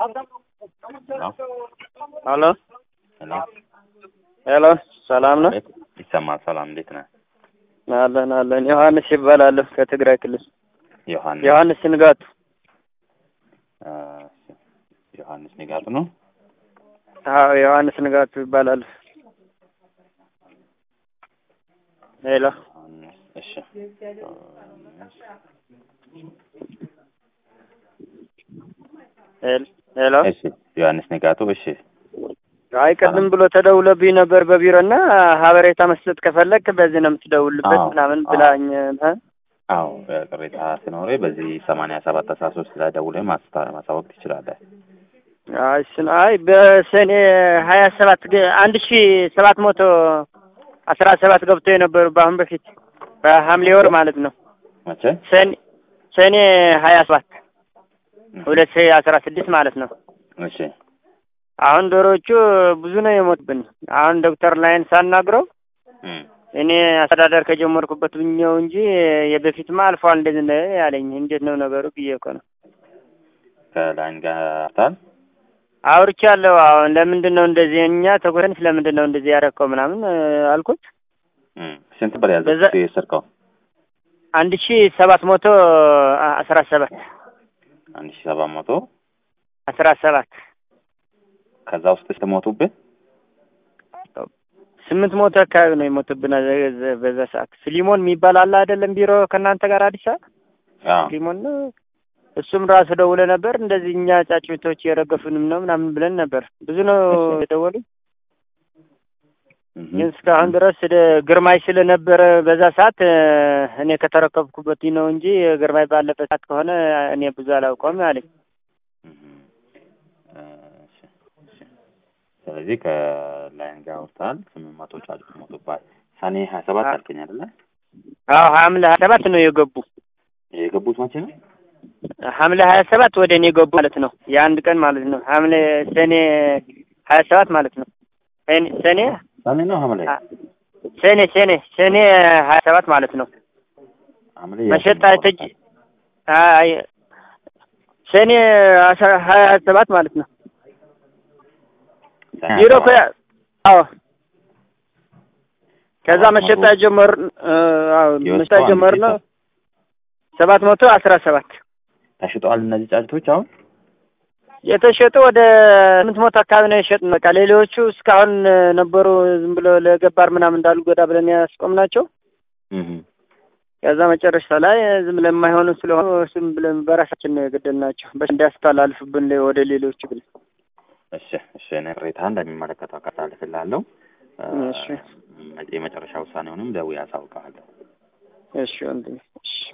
ሄሎ ሄሎ ሄሎ፣ ሰላም ነው? ቤት ይሰማል። ሰላም እንዴት ነህ? አለን አለን። ዮሐንስ ይባላለሁ ከትግራይ ክልል። ዮሐንስ ዮሐንስ ንጋቱ። አ፣ ዮሐንስ ንጋቱ ነው። አዎ ዮሐንስ ንጋቱ ይባላል። ሄሎ ዮሐንስ እሺ። ሄል- ሄሎ። እሺ ዮሐንስ ንጋቱ እሺ። አይ ቅድም ብሎ ተደውሎብኝ ነበር በቢሮ እና ሀበሬታ መስጠት ከፈለክ በዚህ ነው የምትደውልበት አዎ፣ ምናምን አዎ። ብላኝ እ? አዎ ቅሬታ ሲኖር በዚህ ሰማንያ ሰባት አስራ ሶስት ላይ ደውለህ ማስታ- ማሳወቅ ትችላለህ። አይ እሱን አይ በሰኔ ሀያ ሰባት አንድ ሺ ሰባት መቶ አስራ ሰባት ገብቶ የነበሩ በአሁን በፊት በሐምሌ ወር ማለት ነው መቼ? ሰኔ ሰኔ ሀያ ሰባት ሁለት ሺ አስራ ስድስት ማለት ነው። እሺ አሁን ዶሮዎቹ ብዙ ነው የሞትብን። አሁን ዶክተር ላይን ሳናግረው እም፣ እኔ አስተዳደር ከጀመርኩበት ብኛው እንጂ የበፊትማ አልፏል እንደዚህ ነው ያለኝ። እንዴት ነው ነገሩ ብዬ እኮ ነው ከላይን ጋር ታል አውርቻለሁ። አሁን ለምንድን ነው እንደዚህ እኛ ተጎረን ስለምንድን ነው እንደዚህ ያደረከው ምናምን እ፣ አልኩት። እም፣ ስንት ብር ያዘ በዛ- የሰርቀው? አንድ ሺ ሰባት መቶ አስራ ሰባት አንድ ሺህ ሰባት መቶ አስራ ሰባት ከዛ ውስጥ ስትሞቱብህ ስምንት ሞቶ አካባቢ ነው የሞቱብን በዛ- በዛ ሰዓት። ስሊሞን የሚባል አለ አይደለም ቢሮ ከእናንተ ጋር አዲስ አበባ አዎ ሊሞን ነው። እሱም ራሱ ደውለ ነበር። እንደዚህ እኛ ጫጩቶች የረገፉንም ነው ምናምን ብለን ነበር። ብዙ ነው እሺ። የደወሉ። እም፣ ግን እስካሁን ድረስ ወደ ግርማይ ስለነበረ በዛ ሰዓት እ፣ እኔ ከተረከብኩበት ነው እንጂ ግርማይ ባለበት ሰዓት ከሆነ እኔ ብዙ አላውቀውም አለኝ። እም፣ እሺ፣ እሺ። ስለዚህ ከላይን ጋር ወጥተሃል። ስምንት መቶ ጫጩት ሞቱብሃል። ሰኔ ሀያ ሰባት አ- አልከኝ አይደለ? አዎ ሐምሌ ሀያ ሰባት ነው የገቡ። የገቡት መቼ ነው? ሐምሌ ሀያ ሰባት ወደ እኔ ገቡ ማለት ነው። የአንድ ቀን ማለት ነው። ሐምሌ ሰኔ ሀያ ሰባት ማለት ነው። ሰኔ ሰኔ ሰኔ ነው ሐምሌ? አ- ሰኔ ሰኔ ሰኔ ሀያ ሰባት ማለት ነው። ሐምሌ መሸጣ ተጅ አይ ሰኔ አስራ ሀያ ሰባት ማለት ነው። ሰኔ ቢሮ ሀያ ሰባት ከ አዎ ከዛ ሰባት መሸጣ መቶ ጀመር አዎ የወጣው መሸጣ አንድ ጀመር ሺህ ነው ሰው ሰባት መቶ አስራ ሰባት ተሽጠዋል እነዚህ ጫጭቶች አሁን? የተሸጡ ወደ ስምንት መቶ አካባቢ ነው የሸጥን። በቃ ሌሎቹ እስካሁን ነበሩ ዝም ብሎ ለገባር ምናምን እንዳሉ ጎዳ ብለን ያስቆምናቸው። እም፣ ከዛ መጨረሻ ላይ ዝም ብለን የማይሆኑ ስለሆኑ ዝም ብለን በራሳችን ነው የገደልናቸው በ እንዲያስተላልፍብን ወደ ሌሎቹ ብለን። እሺ፣ እሺ። እኔ ቅሬታ እንደሚመለከተው አስተላልፍልሃለሁ። እ፣ እሺ የመጨረሻ ውሳኔውንም ደውዬ አሳውቅሃለሁ። እሺ ወንድሜ እሺ